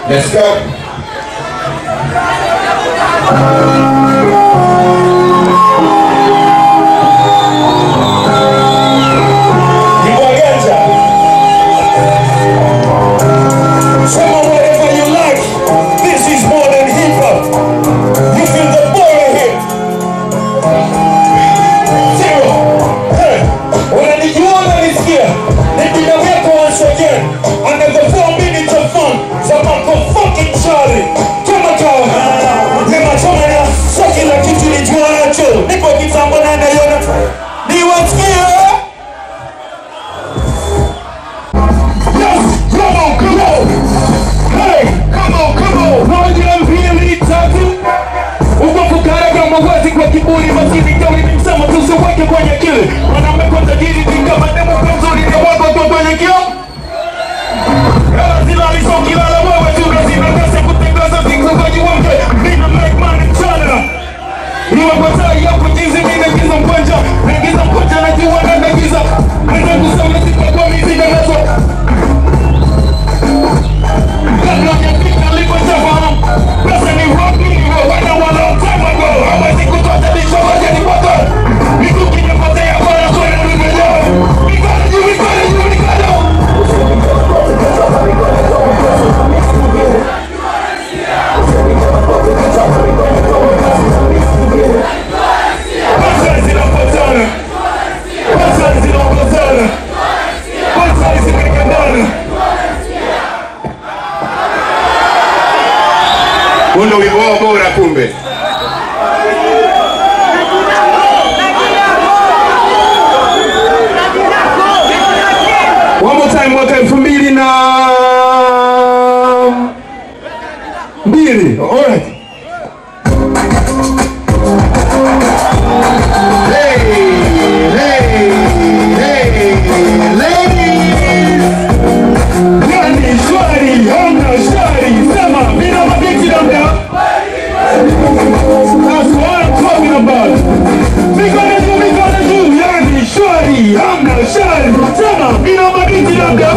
Let's go. Kiwaganja. Sema whatever you like. This is more than hip hop. You feel the boy here. Zero. Hey. Unanijua unanisikia? Nipina weko once again. Another four minutes of fun. Zamako fucking Charlie. Kama kawa. Nyama choma na so kila kitu nijua nacho. Niko kitambo na naiona. Niwasikia. Yes, come on, come on. Hey, come on, come on. Moja, mbili, tatu. Ukafukara kama wazi kwa kiburi masini kauli ni msema tusiweke kwenye kile Mwanaume kwa tajiri ni kama demo kwa mzuri ni wako kwa kwenye kio Hela zilali so kilala wewe tu na zina kasi kutangaza siku kwa jiwamke Mina make money mchana Niwe kwa tai ya kujizi mina giza mkwanja Nagiza mkwanja na jiwa na nagiza Mwenda kusema sipa kwa miziga nazo Kabla hujafika nilikotafahamu Pesa ni rock wana wana time ago Hawezi kutatanisha waje ni moto Mikuki inapotea bwana kwenda nimejaa Mikono juu mikono juu mikono Pesa zinapotana Pesa zinapotana Pesa zimekandana Huo ndio wimbo wao bora kumbe. One more time mwaka elfu mbili na mbili. Alright. Hey, hey, hey, ladies. Nani shwari, hamna shwari, sema mina mabiti labda. That's what I'm talking about. Mikono juu, mikono juu, yani shwari, hamna shwari, sema mina mabiti labda.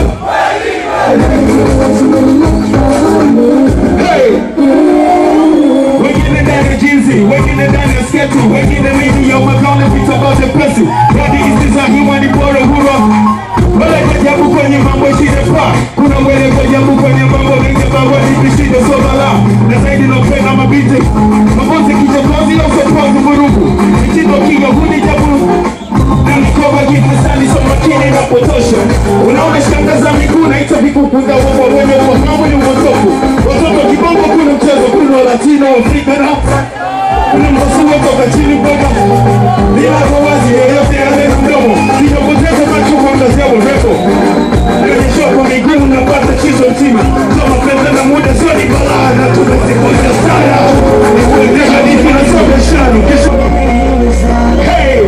Hey. Wengine ndani ya jinsi, wengine ndani ya sketi, wengine mimi ya makao vita bote pesi. Hadi hizi za hiwa ni bora hura. Wala jajabu kwenye mambo shida pa. Kuna wele jajabu kwenye mambo mengi mambo ni vishindo so bala. Na zaidi napenda mabiti. Mabote kichokozi au sokozi vurugu. Mitindo kinga huni jabu. Na mikoba gifasani so makini na potosha. Unaona shanga za miguu na ita vikukunda wapo wenye ufahamu ni umotofu. Watoto kibongo kuna mchezo kuna latino Afrika na kuna masuwa toka chini mpaka bila wazi yoyote yale mdomo sinapoteza macho kwa mlazia urefu Nionyesha kwa miguu napata chizo mtima kama pesa na muda sio ni balaa na tunazikuja sana ni kuendesha dizi na soga shani kesho Hey!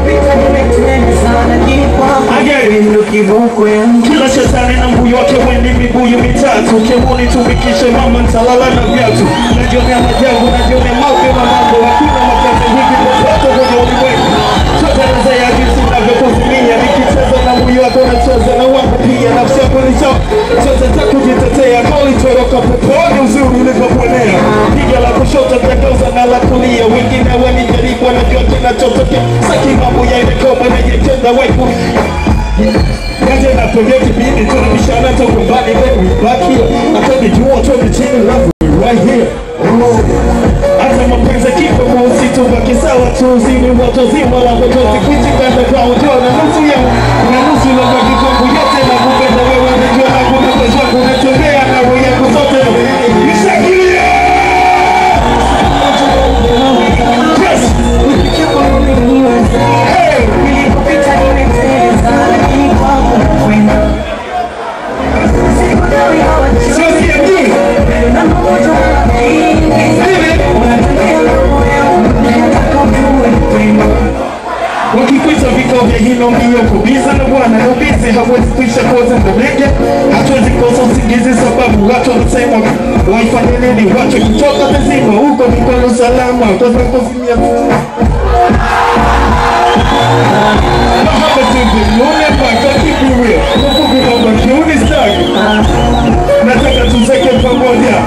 Kila shetani na mbuyu wake wendi mibuyu mitatu Kemuni tumikishe mama ntalala na viatu Najionea majabu, najionea mapya na mambo Hakuna makazi hivi popote kwenye ulimwengu Choteleza ya jinsi navyokuzimia Nikicheza na mbuyu wako nacheza na wangu pia Nafsi yako ni sawa, chote za kujitetea Koli toroka peponi uzuri ulivyoponea Piga la kushoto tageuza na la kulia Wengine wanijaribu wanajua kinachotokea Saki mambo ya ile koma na yetenda weku Kaje na kwenye kipindi tunabishana toka mbali then we back here Atoni juu atoni chini love we right here Hata mapenzi kipo kwa usitu baki sawa tu Zini watu zima la machozi Kuichi kanda kwa ujua na nusu ya Na nusu la kwa kikongu yote Na kupenda wewe najua na kuna kwa kuna tembea na roho yako zote Nishakilia Yes Hey Sio CMD Wakikuita vikao vya hilo mbio kubiza na bwana nubizi hawezi kuisha koza ndege hatuwezi kosa usingizi sababu watu wanasema waifanye nini wacho kutoka mzima huko mikono salama utazakuzimia Mahaba tuzi, muone paka kibuwe Mungu kwamba kiuni staki Nataka tuzeke pamoja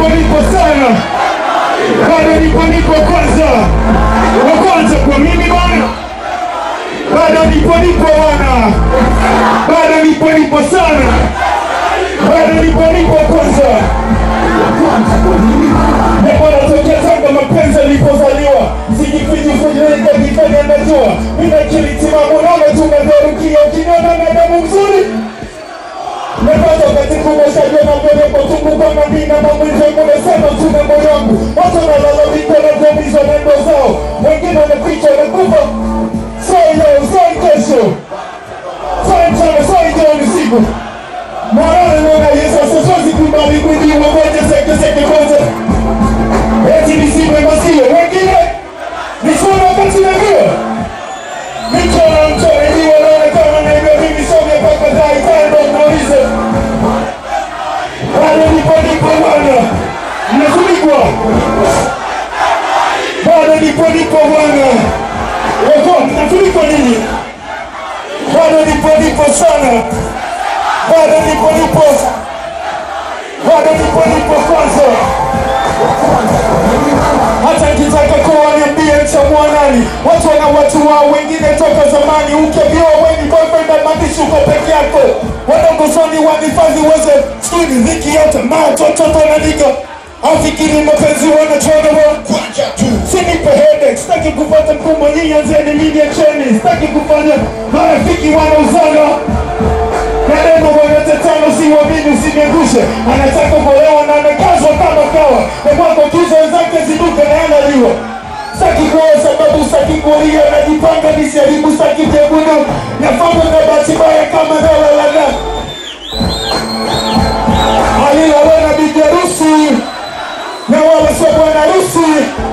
nipo sana, bado nipo nipo kwanza, wa kwanza kwa mimi bwana, bado nipo nipo bwana, bado nipo nipo sana, bado nipo nipo kwanza. Bwana tokea Tanga mapenzi alipozaliwa, sijifichi kujileta jifanya najua, mina akili timamu naona tumeverukia, ukiniona na damu mzuri Nimepata wakati kubwa shajua na mbele kwa tungu kama mina mamwizo kuna sana tuna moyo wangu Watu wanalalamika na kuumizwa na ndo zao Wengine wanaficha wanakufa Sai leo, sai kesho Sai mchana, sai jioni siku Morale naona Yesu sasa kubali kujiwa moja seke seke moja Eti nisiwe masio wengine Nisiwe wakati na hiyo Michora mchora hiyo naona kama na hivyo mimi some paka dai tando muulize bado nipo nipo bwana, mnafunikwa bado nipo nipo bwana, wako mnafunikwa nini? Bado nipo nipo sana, bado nipo nipo, bado nipo nipo kwanza hata nikitaka kuwa niambie mchamua nani watu wana watu wao wengine toka zamani ukiambiwa weni boyfriend amanishi uko peke yako wadogo zoni wanifadhi uweze skini dhiki yote matototo na niga afikiri mapenzi wanachona wa kwanja tu sinipe headache sitaki kupata mkumbo nyinyi anzeni mimi acheni sitaki kufanya marafiki wanauzana maneno wanatetano si wamini usiniangushe anataka kuolewa na amekazwa kama kawa na kwako tuzo zake ziduke na analiwa saki kuoa sababu saki kulia najipanga nisiharibu saki jebudu nafanya na bahati mbaya kama dalalala alilala na bibi harusi na wala sio bwana harusi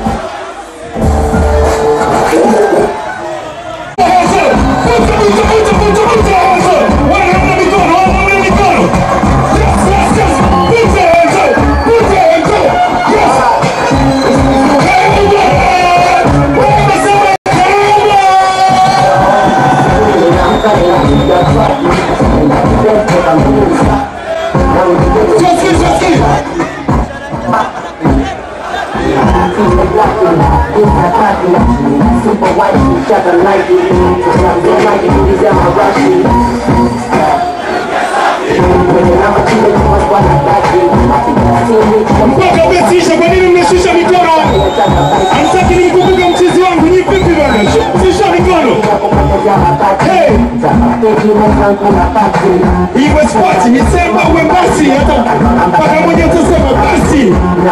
Super white, each other like it. I'm the like it, these are my rushes. I'm a killer, I'm a one, I got you. I think I see it. mpaka umesisha kwa nini mmeshusha mikono amsaki nimkumbuka mchizi wangu nyi vipi bana shusha mikono Hey! iwe spati nisema uwe basi hata mpaka mmoja utasema basi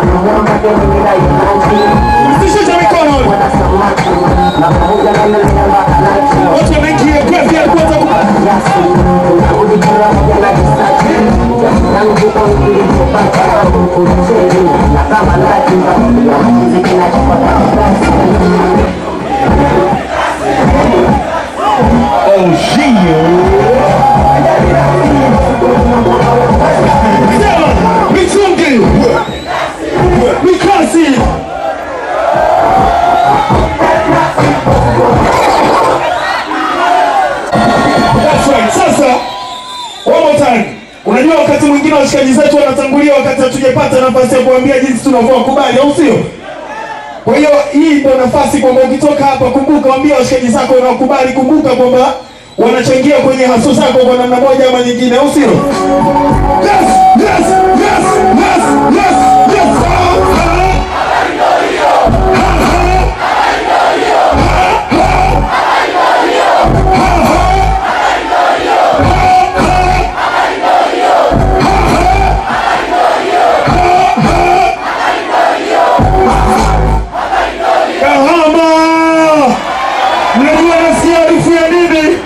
msishusha mikono watu wanaingia grafi ya kwanza sema mitungi mikasi That's right. Sasa one more time. Unajua wakati mwingine washikaji zetu wanatangulia wakati hatujapata nafasi ya kuambia jinsi tunavyowakubali kubali, au sio? Kwa hiyo hii ndio nafasi kwamba ukitoka hapa, kumbuka, waambia washikaji zako unaokubali, kumbuka kwamba wanachangia kwenye haso zako kwa namna moja ama nyingine, au sio? Yes, yes, yes, yes, yes, yes. Ah, ah. Kahama! Mnajua nasikia harufu ya nini?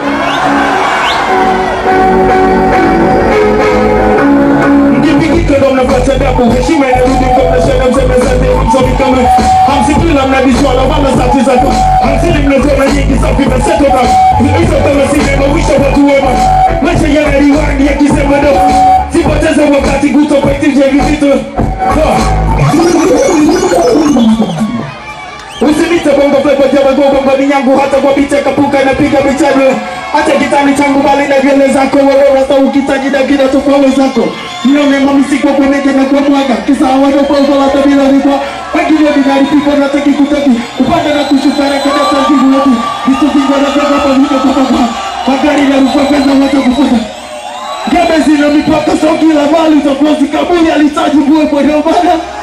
Mkipikika ndo mnapata dabu, heshima inarudi kwa mnashana mseme asante, hamsomi kama hamsikii na mnabishwa lawama sauti zako, hamsini mnasema nyingi safi nasetoka hizo kama sinema wisho watu wema, maisha yana riwani yakisema ndo sipoteze wakati kutopaitije hivi vitu Usinite bongo flava jaba gogo ngoni yangu hata kwa picha kapuka napiga michano Hata kitani changu bali na nywele zako wewe rasta ukitaji na kila tofauti zako Nione mamisi kwa kweneke na kwa mwaga Kisa hawana pauzo la tabila nikwa Wengine ninalipikwa na teki kutaki Upanda na kushuka na kada tangibu yetu Vitu vingwa na kwa kwa vile kwa kwa Magari na rufa pesa wata kufuta Gebe zina mipaka so kila mali utakosi kabuli alitaji kuwe kwa ndio maana